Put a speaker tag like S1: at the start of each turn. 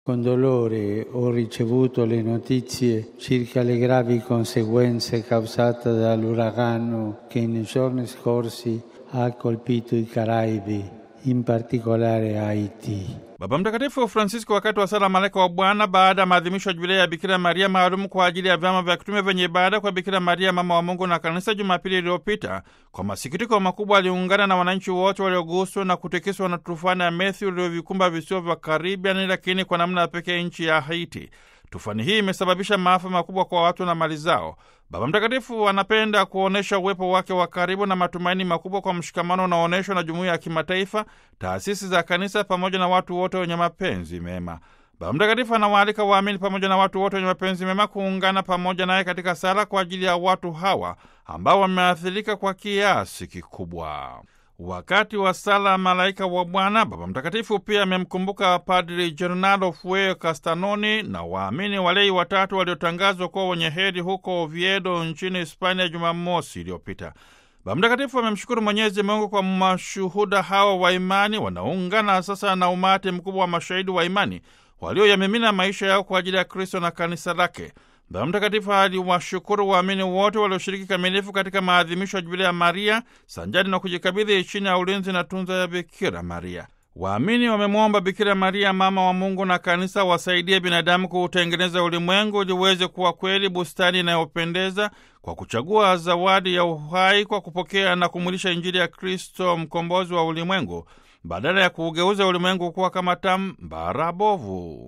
S1: Con dolore ho ricevuto le notizie circa le gravi conseguenze causate dall'uragano che nei giorni scorsi ha colpito i Caraibi, in particolare Haiti.
S2: Baba Mtakatifu Francisco wakati wa sala malaika wa Bwana baada ya maadhimisho ya jubilei ya Bikira Maria maalum kwa ajili ya vyama vya kitume vyenye ibada kwa Bikira Maria mama wa Mungu na kanisa Jumapili iliyopita, kwa masikitiko makubwa aliungana na wananchi wote walioguswa na kutikiswa na tufani ya Matthew iliyovikumba visiwa vya Karibiani, lakini kwa namna ya pekee nchi ya Haiti. Tufani hii imesababisha maafa makubwa kwa watu na mali zao. Baba Mtakatifu anapenda kuonyesha uwepo wake wa karibu na matumaini makubwa kwa mshikamano unaoonyeshwa na jumuiya ya kimataifa, taasisi za kanisa pamoja na watu wote wenye mapenzi mema. Baba Mtakatifu anawaalika waamini pamoja na watu wote wenye mapenzi mema kuungana pamoja naye katika sala kwa ajili ya watu hawa ambao wameathirika kwa kiasi kikubwa. Wakati wa sala malaika wa Bwana, Baba Mtakatifu pia amemkumbuka Padri Gernardo Fue Castanoni na waamini walei watatu waliotangazwa kuwa wenye heri huko Oviedo nchini Hispania Jumamosi iliyopita. Baba Mtakatifu amemshukuru Mwenyezi Mungu kwa mashuhuda hawa wa imani wanaungana sasa na umati mkubwa wa mashahidi wa imani walioyamimina maisha yao kwa ajili ya Kristo na kanisa lake. Baba Mtakatifu aliwashukuru waamini wote walioshiriki kamilifu katika maadhimisho ya Jubilia ya Maria sanjani na kujikabidhi chini ya ulinzi na tunza ya Bikira Maria. Waamini wamemwomba Bikira Maria, mama wa Mungu na kanisa, wasaidie binadamu kuutengeneza ulimwengu ili uweze kuwa kweli bustani inayopendeza kwa kuchagua zawadi ya uhai, kwa kupokea na kumwilisha Injili ya Kristo, mkombozi wa ulimwengu, badala ya kuugeuza ulimwengu kuwa kama tambara bovu.